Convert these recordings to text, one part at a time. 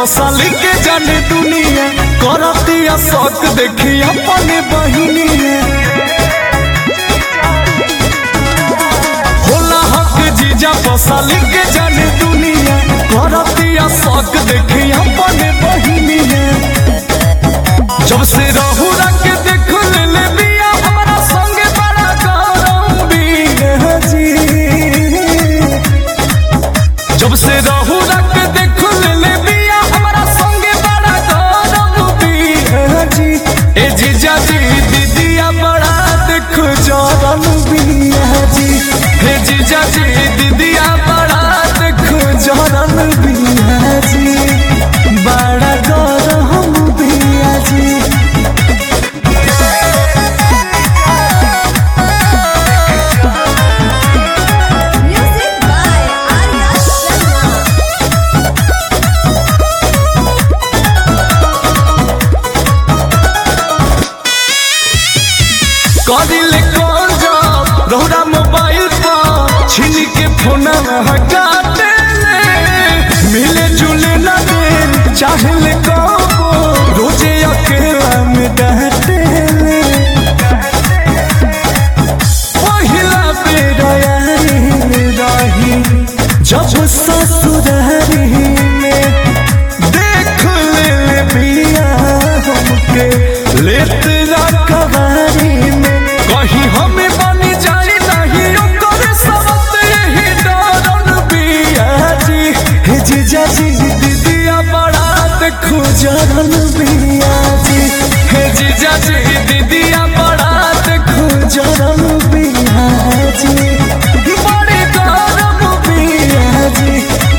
बसाली के जाने दुनिया करतिया शौक देखी अपने बहिनिया होला हक जीजा बसाली के जाने दुनिया करतिया शौक देखी अपने बहिनिया जब से रहू रख देख ले ले बिया हमारा संगे बड़ा गरम बिया जी जब से रहू रख देख ले ले बिया हमारा संगे बड़ा गरम बिया जी ए जीजा जी दीदिया बड़ा देख जरम बिया जी हे जीजा जी दीदिया बड़ा देख जरम बिया जी बड़ा गरम बिया जी Music by Arya Sharma. कदिले कौन जाओ रौरा मोबाइल पर छीन के फोन हटाते मिले जुले ना दे चाहले कबो रोजे अकेला में डहते पहिला बेर यारी रही जब ससुरारी में देख ले ले बिया हमके लेत रखवारी में कहीं हमें बनी जाई नहीं ओकर सबत यही डरन बिया जी हे जीजा जी दीदिया बड़ा देखो जरन बिया जी हे जीजा जी दीदिया बड़ा देखो जरन बिया जी बड़ी गरम बिया जी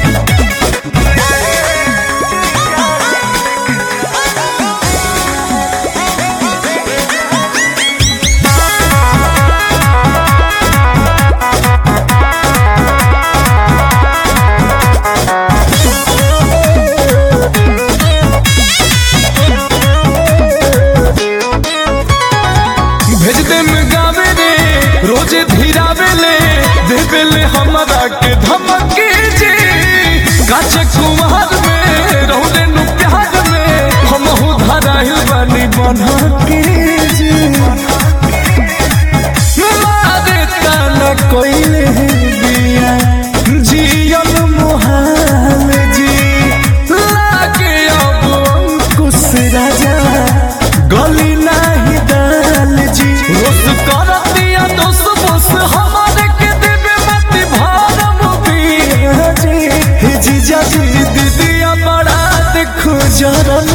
भेज दे में गावे रे रोजे धीरावे ले देवे ले हमरा के धमकी जी काचे कुमार में रहुले नु प्यार में हम हु धराइल बानी बना के जी मारे ताना कोइले बिया जियल मोहाल जी लागे अब अंकुश राजा गली नाही दाल जी रोस कर दिया दोस बोस हमारे के देवे मत भारम पिया जी हे जीजा जी दीदिया बड़ा देखो जरन